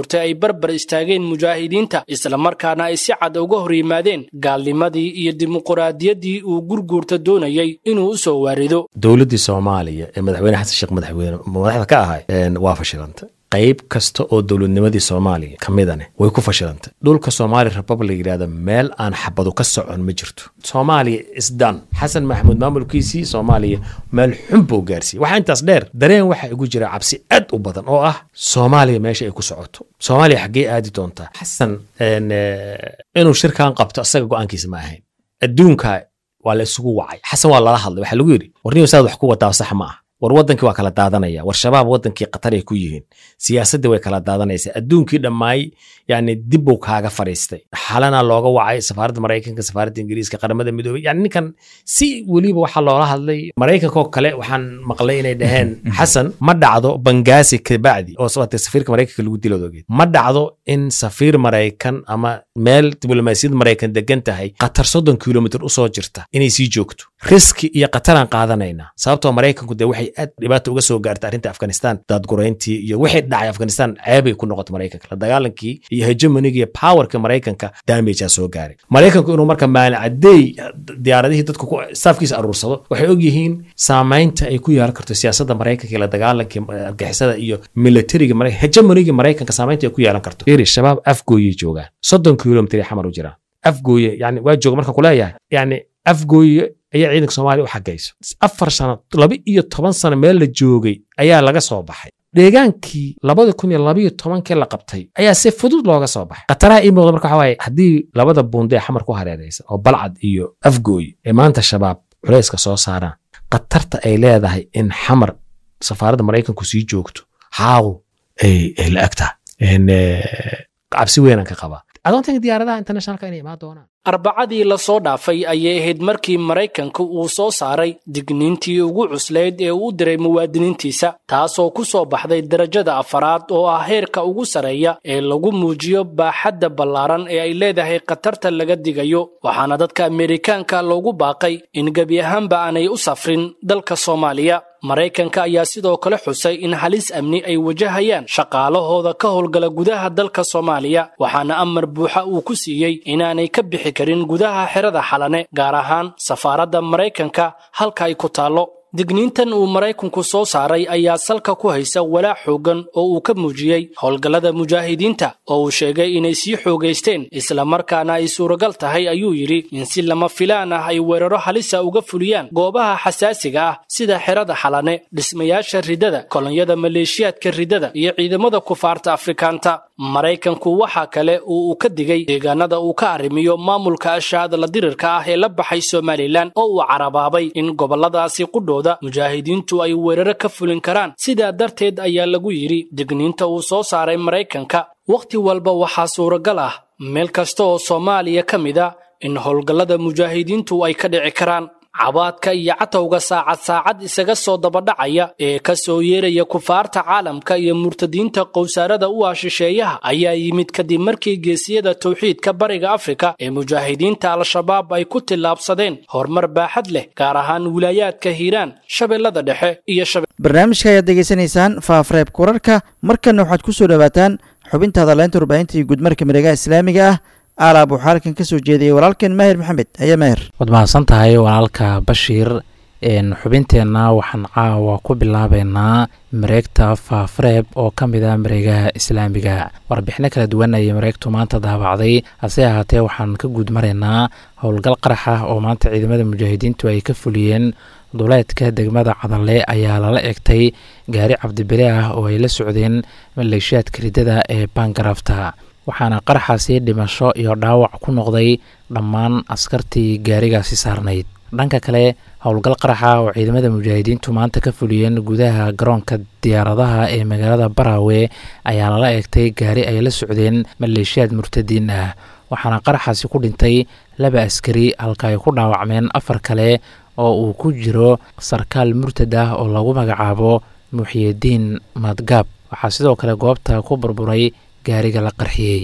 barbar istaageen mujaahidiinta islamarkaana ay si cad uga hor yimaadeen gaalnimadii iyo dimuquraadiyaddii uu gurguurta doonayay inuu u soo waarido dowladdii soomaaliya ee madaxweyne xasan sheekh madaxweyne madaxda ka ahay waa fashilantay qayb kasta oo dowladnimadii soomaaliya ka midane way ku fashilantay dhulka somaali republic yidhahda meel aan xabadu ka socon ma jirto soomaaliya isdan xasan maxamuud maamulkiisii soomaaliya meel xun buu gaarsiiyey waxaa intaas dheer dareen waxaa igu jira cabsi aad u badan oo ah soomaaliya meesha ay ku socoto soomaaliya xaggee aadi doontaa xasan inuu shirkan qabto asaga go-aankiisa ma ahayn adduunka waa la isugu wacay xasan waa lala hadlay waxaa lagu yidhi warniyo saad wax ku wadaa sax ma ah war wadankii waa kala daadanaya war shabaab wadankii qatar ay ku yihiin siyaasaddii way kala daadanaysa adduunkii dhammaay yani dib buu kaaga fadhiistay xalana looga wacay safaaradda maraykanka safaaradda ingiriiska qaramada midoobey yani ninkan si weliba waxaa loola hadlay maraykankoo kale waxaan maqlay inay dhaheen xasan ma dhacdo bangaasi kabacdi oo sababtay safiirka maraykanka lagu dilo ogeed ma dhacdo in safiir maraykan ama meel diblomaasiyad maraykan degan tahay qatar soddon kilomitr usoo jirta inay sii joogto riski iyo qataraan qaadanayna sababtoo maraykanku dee waxay aad dhibaata uga soo gaartay arrinta afghanistan daadgurayntii iyo wixii dhacay afghanistan ceebay ku noqotay maraykanka la dagaalankii iyo hegemoniga iyo powerka maraykanka damagea soo gaaray maraykanku inuu marka maalin cadeey diyaaradihii dadku staafkiisa aruursado waxay ogyihiin saamaynta ay ku yeelan karto siyaasadda maraykanka iyo la dagaalankii argixisada iyo militariga hegemoniga maraykanka saamaynta ay ku yeelan karto iri shabaab afgooyay joogaan soddon kilomitr ay xamar u jiraan afgooye yani waa jooga markaan kuleeyahay yani afgooye ayaa ciidanka soomaaliya u xagayso afar sano laba iyo toban sano meel la joogay ayaa laga soo baxay deegaankii labada kun iyo labaiyo tobankii la qabtay ayaa si fudud looga soo baxay khataraha ii muuqda marka waxa waaye haddii labada buunde ee xamar ku hareeraysa oo balcad iyo afgooy ee maanta shabaab culayska soo saaraan khatarta ay leedahay in xamar safaaradda maraykanku sii joogto haaw ay la ag tahay cabsi weynaan ka qabaa adoontanka diyaaradaha internationalka inay imaan doonaan arbacadii la soo dhaafay ayay ahayd markii maraykanka uu soo saaray digniintii ugu cuslayd ee uu u diray muwaadiniintiisa taasoo ku soo baxday darajada afaraad oo ah heerka ugu sarreeya ee lagu muujiyo baaxadda ballaaran ee ay leedahay khatarta laga digayo waxaana dadka ameerikaanka loogu baaqay in gebi ahaanba aanay u safrin dalka soomaaliya maraykanka ayaa sidoo kale xusay in halis amni ay wajahayaan shaqaalahooda ka howlgala gudaha dalka soomaaliya waxaana amar buuxa uu ku siiyey inaanay ka bixi karin gudaha xerada xalane gaar ahaan safaaradda maraykanka halka ay ku taallo digniintan uu maraykanku soo saaray ayaa salka ku haysa walaac xooggan oo uu ka muujiyey howlgallada mujaahidiinta oo uu sheegay inay sii xoogaysteen islamarkaana ay suuragal tahay ayuu yidhi in si lama filaan ah ay weeraro halisa uga fuliyaan goobaha xasaasiga ah sida xerada xalane dhismayaasha ridada kolonyada maleeshiyaadka ridada iyo ciidamada kufaarta afrikaanta maraykanku waxaa kale oo uu ka digay deegaanada uu ka arrimiyo maamulka ashaadala dirirka ah ee la baxay somalilan oo uu carabaabay in gobolladaasi qudhooda mujaahidiintu ay weeraro ka fulin karaan sidaa darteed ayaa lagu yidhi digniinta uu soo saaray maraykanka wakhti walba waxaa suuragal ah meel kasta oo soomaaliya ka mid a in howlgallada mujaahidiintu ay ka dhici karaan cabaadka iyo catowga saacad saacad isaga soo dabadhacaya ee ka soo yeeraya kufaarta caalamka iyo murtadiinta qowsaarada u ah shisheeyaha ayaa yimid kadib markii geesiyada towxiidka bariga afrika ee mujaahidiinta al-shabaab ay ku tillaabsadeen horumar baaxad leh gaar ahaan wilaayaadka hiiraan shabeellada dhexe iyo barnaamijka ayaad degeysanaysaan faafreebka wararka markanna waxaad ku soo dhowaataan xubinta hadaleynta warbaahinta iyo guudmarka miregaha islaamiga ah aalaab waxaa halkan ka soo jeediyey walaalkeen maahir maxamed haya maahir waad mahadsan tahay walaalka bashiir xubinteenna waxaan caawa ku bilaabeynaa mareegta faafareeb oo ka mid ah mareegaha islaamiga warbixino kala duwan ayay mareegtu maanta daabacday hase ahaatee waxaan ka guud maraynaa howlgal qarax ah oo maanta ciidamada mujaahidiintu ay ka fuliyeen duleedka degmada cadalle ayaa lala egtay gaari cabdibile ah oo ay la socdeen maleeshiyaadka ridada ee baangarafta waxaana qaraxaasi dhimasho iyo dhaawac ku noqday dhammaan askartii gaarigaasi saarnayd dhanka kale howlgal qaraxa oo ciidamada mujaahidiintu maanta ka fuliyeen gudaha garoonka diyaaradaha ee magaalada baraawe ayaa lala eegtay gaari ay la socdeen maleeshiyaad murtadiin ah waxaana qaraxaasi ku dhintay laba askari halka ay ku dhaawacmeen afar kale oo uu ku jiro sarkaal murtad ah oo lagu magacaabo muxyidiin madgaab waxaa sidoo kale goobta ku burburay gaariga la qarxiyey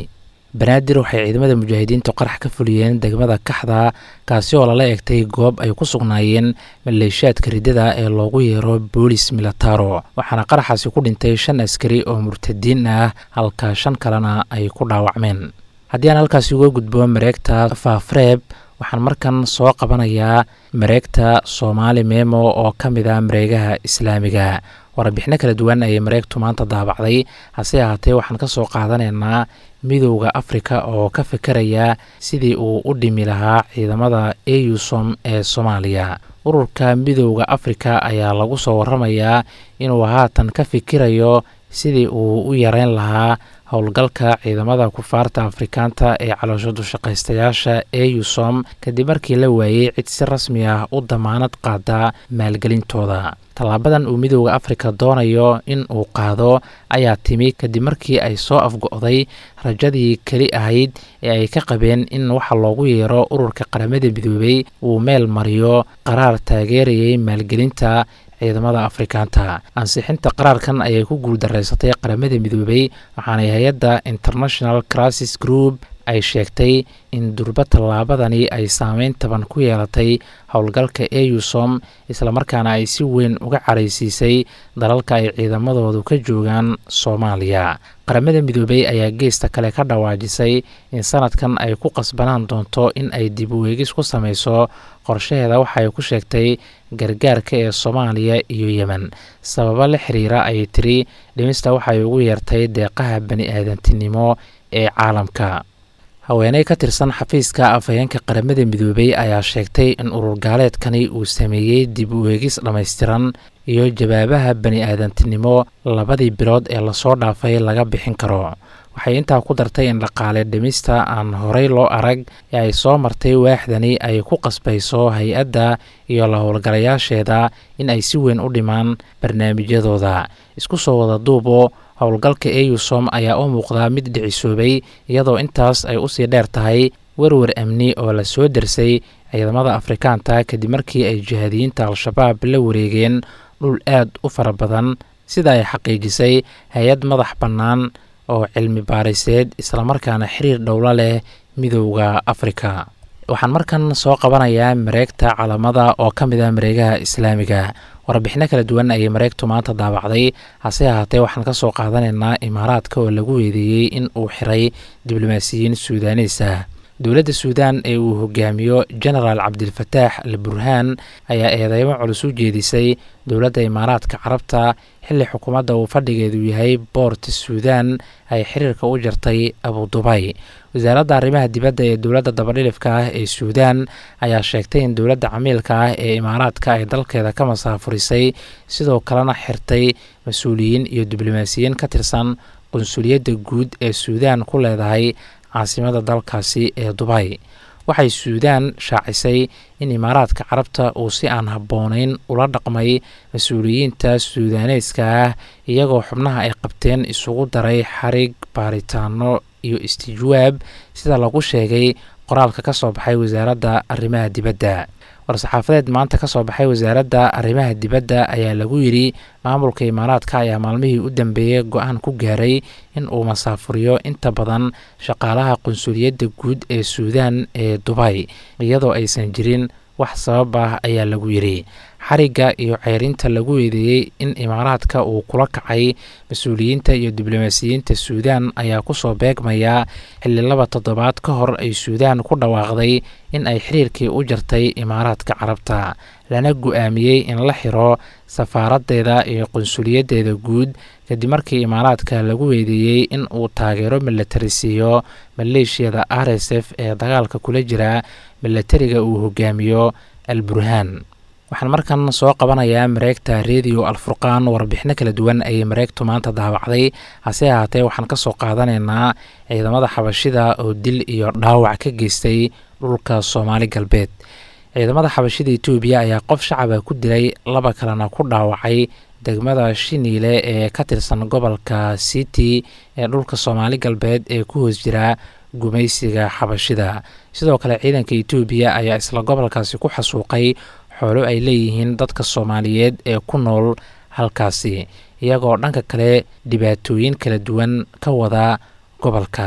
banaadir waxay ciidamada mujaahidiintu qarax ka fuliyeen degmada kaxda kaasi oo lala egtay goob ay ku sugnaayeen maleeshiyaadka riddada ee loogu yeero boolis milataro waxaana qaraxaasi ku dhintay shan askari oo murtadiin ah halka shan kalena ay ku dhaawacmeen haddii aan halkaasi uga gudbo mareegta faafreeb waxaan markan soo qabanayaa mareegta soomaali memo oo ka mid ah mareegaha islaamiga warbixino kala duwan ayay mareegtu maanta daabacday hase ahaatee waxaan ka soo qaadanaynaa midowda afrika oo ka fikiraya sidii uu u dhimi lahaa ciidamada eusom ee soomaaliya ururka midowda afrika ayaa lagu soo waramayaa inuu haatan ka fikirayo sidii uu u yareyn lahaa howlgalka ciidamada kufaarta afrikaanta ee caloosho dushaqaystayaasha eusom kadib markii la waayey cid si rasmi ah u damaanad qaada maalgelintooda tallaabadan uu midowda afrika doonayo in uu qaado ayaa timi kadib markii ay soo afgo'day rajadii keli ahayd ee ay ka qabeen in waxa loogu yeero ururka qaramada midoobey uu meel mariyo qaraar taageerayay maalgelinta ciidamada afrikaanta ansixinta qaraarkan ayay ku guuldareysatay qaramada midoobey waxaanay hay-adda international crisis group ay sheegtay in durba tallaabadani ay saameyn taban ku yeelatay howlgalka eusom islamarkaana ay si weyn uga caraysiisay dalalka ay ciidamadoodu ka joogaan soomaaliya qaramada midoobey ayaa geesta kale ka dhawaajisay in sanadkan ay ku qasbanaan doonto in ay dib uweegis ku sameyso qorshaheeda waxaay ku sheegtay gargaarka ee soomaaliya iyo yemen sababo la xiriira ayay tiri dhimista waxay ugu yeertay deeqaha bani aadantinimo ee caalamka haweeney ka tirsan xafiiska afhayeenka qaramada midoobey ayaa sheegtay in urur gaaleedkani uu sameeyey dib u eegis dhammaystiran iyo jawaabaha bani aadantinimo labadii bilood ee lasoo dhaafay laga bixin karo waxay intaa ku dartay in dhaqaale dhimista aan horey loo arag ee ay soo martay waaxdani ay ku qasbayso hay-adda iyo la howlgalayaasheeda in ay si weyn u dhimaan barnaamijyadooda isku soo wada duubo howlgalka eusom ayaa u muuqdaa mid dhicisoobay iyadoo intaas ay usii dheer tahay werwer amni oo la soo dersay ciidamada afrikaanta kadib markii ay jihaadiyiinta al-shabaab la wareegeen dhul aad u fara badan sida ay xaqiijisay hay-ad madax bannaan oo cilmi baariseed islamarkaana xiriir dhowlo leh midowda afrika waxaan markan soo qabanayaa mareegta calamada oo ka mid ah mareegaha islaamiga warbixino kala duwan ayay mareegtu maanta daabacday hase ahaatee waxaan ka soo qaadanaynaa imaaraadka oo lagu weedeeyey in uu xiray diblomaasiyiin suudaaniis ah dowladda suudaan ee uu hogaamiyo genaraal cabdilfataax al burhaan ayaa eedeymo culus u jeedisay dowladda imaaraadka carabta xilli xukuumadda uu fadhigeedu yahay boort suudaan ay xiriirka u jartay abudubay wasaaradda arrimaha dibadda ee dowladda dabadhilifka ah ee suudaan ayaa sheegtay in dowladda camiilka ah ee imaaraadka ay dalkeeda ka masaafurisay sidoo kalena xirtay mas-uuliyiin iyo diblomaasiyiin ka tirsan qunsuliyadda guud ee suudaan ku leedahay caasimada dalkaasi ee dubay waxay suudaan shaacisay in imaaraadka carabta uu si aan habboonayn ula dhaqmay mas-uuliyiinta suudaaneeska ah iyagoo xubnaha ay qabteen isugu daray xarig baaritaano iyo istijwaab sida lagu sheegay qoraalka ka soo baxay wasaaradda arrimaha dibadda war-saxaafadeed maanta ka soo baxay wasaaradda arrimaha dibadda ayaa lagu yidhi maamulka imaaraadka ayaa maalmihii u dambeeyey go-aan ku gaaray in uu masaafuriyo inta badan shaqaalaha qunsuliyadda guud ee suudaan ee dubay iyadoo aysan jirin wax sabab ah ayaa lagu yidhi xarigga iyo ceyrinta lagu eedeeyey in imaaraadka uu kula kacay mas-uuliyiinta iyo diblomaasiyiinta suudaan ayaa kusoo beegmaya xilli laba toddobaad ka hor ay suudaan ku dhawaaqday in ay xiriirkii u jartay imaaraadka carabta lana go-aamiyey in la xiro safaaraddeeda iyo qunsuliyaddeeda guud kadib markii imaaraadka lagu weedeeyey in uu taageero milatari siiyo maleeshiyada r s f ee dagaalka kula jira milatariga uu hogaamiyo al burhaan waxaan markan soo qabanayaa mareegta rediyo alfurqaan warbixino kala duwan ayay mareegtu maanta daawacday hase ahaatee waxaan ka soo qaadanaynaa ciidamada xabashida oo dil iyo dhaawac ka geystay dhulka soomaali galbeed ciidamada xabashida etoobiya ayaa qof shacaba ku dilay laba kalena ku dhaawacay degmada shiniile ee ka tirsan gobolka city ee dhulka soomaali galbeed ee ku hoos jira gumaysiga xabashida sidoo kale ciidanka etoobiya ayaa isla gobolkaasi ku xasuuqay xoolo ay leeyihiin dadka soomaaliyeed ee ku nool halkaasi iyagoo dhanka kale dhibaatooyin kala duwan ka wada gobolka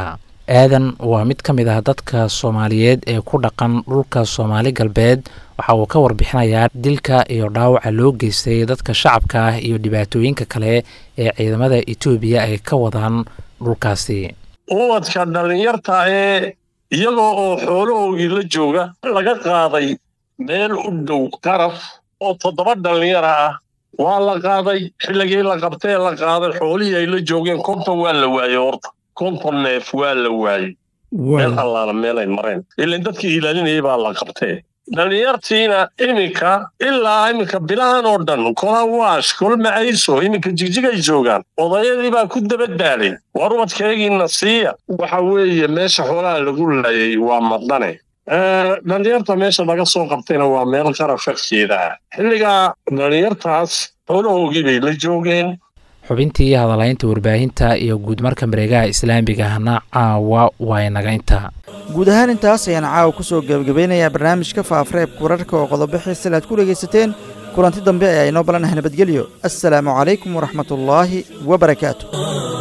aadan waa mid ka mid ah dadka soomaaliyeed ee ku dhaqan dhulka soomaali galbeed waxa uu ka warbixinayaa dilka iyo dhaawaca loo geystay dadka shacabka ah iyo dhibaatooyinka kale ee ciidamada etoobiya ay ka wadaan dhulkaasi ubadka dhallinyarta ee iyagoo oo xoolahoogii la jooga laga qaaday meel u dhow qaraf oo toddoba dhallinyara ah waa la qaaday xilligii la qabtee la qaaday xoolihii ay la joogeen konton waa la waayey horta konton neef waa la waayey meel allaala meelay mareen ilan dadkii ilaalinayay baa la qabtee dhallinyartiina iminka ilaa iminka bilahan oo dhan kola waash kol macayso iminka jigjigay joogaan odayadii baa ku dabadaalay war ubadkeegiina siiya waxa weeye meesha xoolaha lagu laayay waa madane dhallinyarta meesha laga soo qabtayna waa meel qarafagteeda ah xilligaa dhallinyartaas xoolahoogii bay la joogeen xubintii hadalaynta warbaahinta iyo guudmarka mareegaha islaamiga ahna caawa waa inaga intaa guud ahaan intaas ayaan caawa ku soo gebagabeynayaa barnaamijka faafreebka wararka oo qodobo xiisale aad ku dhegaysateen kulanti dambe ayaa inoo balanaha nabadgelyo assalaamu calaykum waraxmatullaahi wabarakaatu